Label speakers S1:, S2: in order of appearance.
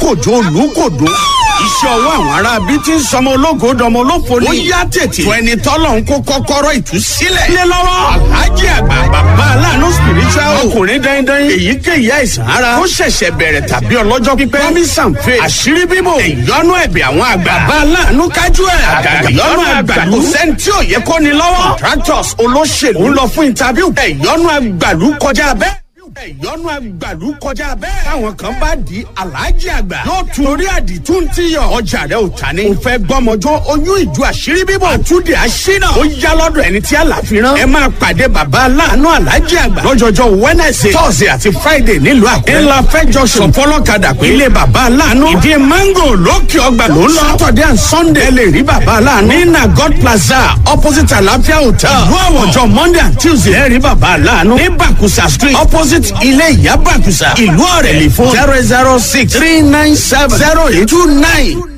S1: kòjó olùkòdó iṣẹ́ ọwọ́ àwọn ará bí tí ń sọmọ ológo dọmọ olófo ni. ó yá tètè. tó ẹni tọ́lọ̀ ń kó kọ́kọ́rọ́ ìtúsílẹ̀. lé lọ́wọ́. alhaji àgbà bàbá aláàánú spiritual. ọkùnrin dandan èyíkéyìí àìsàn ara. ó ṣẹ̀ṣẹ̀ bẹ̀rẹ̀ tàbí ọlọ́jọ́ pípẹ́. promise and faith. àṣírí bíbò. ìyọnu ẹ̀bẹ̀ àwọn àgbà. bàbá aláàánú kájú ẹ̀. àgàgà ìyọnu àgbàlú. kò sẹ́ni tí ò yẹ kó ni lọ́wọ́. contractors olóṣèlú ń lọ fún interview. ìyọnu àgbàlú kọjá bẹ́ẹ̀ ìyọnu àgbàlú kọjá bẹ́ẹ̀. táwọn kan bá di aláàjì àgbà. yóò tún orí àdìtú ti yọ. ọjà rẹ ò ta ni. o fẹ́ gbọ́mọjọ́ oyún ìjọ àṣírí bíbọ̀. àtúndì àṣínà. ó yá lọ́dọ̀ ẹni tí àlàfíran. ẹ máa pàdé bàbá aláàánú aláàjì àgbà. lọ́jọ́jọ́ wednesday thursday àti friday nílùú àkúrẹ́. ńlá fẹjọ sùn fọlọ́kadà pé ilé bàbá aláàánú. ìdí mango lókè ọgbà ló ń lọ. saturday and sunday ẹ lè rí bàbá aláàánú. ní na god plaza opposite àlàáfíà hotel. ìlú àwọ̀jọ monday and tuesday ẹ rí bàbá aláàánú. ní bàkúsà street opposite ilé ìyá bàkúsà ìlú ọ̀rẹ́lì fún zero zero six three nine seven zero eight two nine.